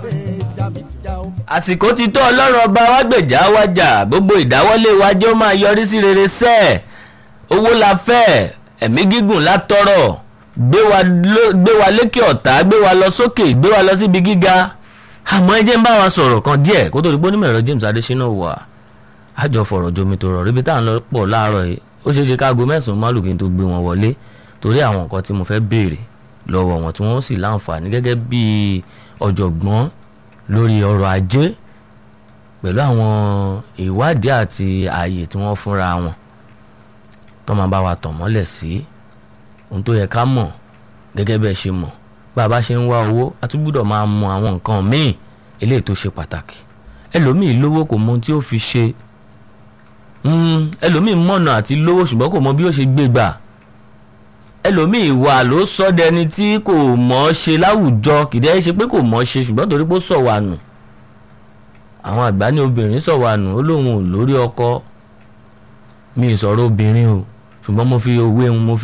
pé jámi já o. àsìkò ti tó ọlọ́run ọba wa gbèjà wájà gbogbo ìdáwọ́lé wa jẹ́ ó máa yọrí sí rere sẹ́ẹ̀ owó la fẹ́ ẹ̀mí gígùn la tọrọ gbé wa ló- gbé wa lékè ọ̀tá gbé wa lọ sókè gbé wa lọ síbi gíga àmọ́ ẹ jẹ́ ń bá wa sọ̀rọ̀ kan díẹ̀ kó tó di pé onímọ̀ ẹ̀rọ James Adésínà wà àjọ fọ̀rọ̀ jomi tó rọ̀ ríbi tá à ń lọ pọ̀ láàárọ̀ yìí ó ṣeé ṣe káago mẹ́sàn-án málù kí n tó gbé wọn wọlé torí àwọn nǹkan tí mo fẹ́ béèrè lọ́wọ́ wọn tí wọ́n sì láǹfààní gẹ́gẹ́ bí ọ̀jọ̀gbọ́n lórí ọrọ̀ ajé pẹ̀lú àwọn ìwádìí àti ààyè tí wọ́n fúnra wọn tó máa bá wa tàn mọ́lẹ̀ sí ohun tó yẹ ká mọ̀ gẹ́gẹ́ bẹ́ẹ̀ ṣe mọ̀ bá a bá ṣe ń wá owó a tún gbúdọ̀ máa mọ àwọn nǹkan míì eléyìí tó ṣe pàtàkì ẹlòmíì lówó kò mọ ohun tí ó fi ṣe Mm, ẹlòmíì mọ̀nà àti lówó ṣùgbọ́n kò mọ bí ó ṣe gbé gbà ẹlòmíì wà ló sọ dẹni tí kò mọ̀ ọ́ ṣe láwùjọ kìdẹ́ ṣe pé kò mọ̀ ọ́ ṣe ṣùgbọ́n torí pé ó sọ̀ wà nù àwọn àgbà ní obìnrin sọ̀ wà nù ó lóun ò lórí ọkọ mi ì sọ̀rọ̀ obìnrin o ṣùgbọ́n mo fi òwe mo fi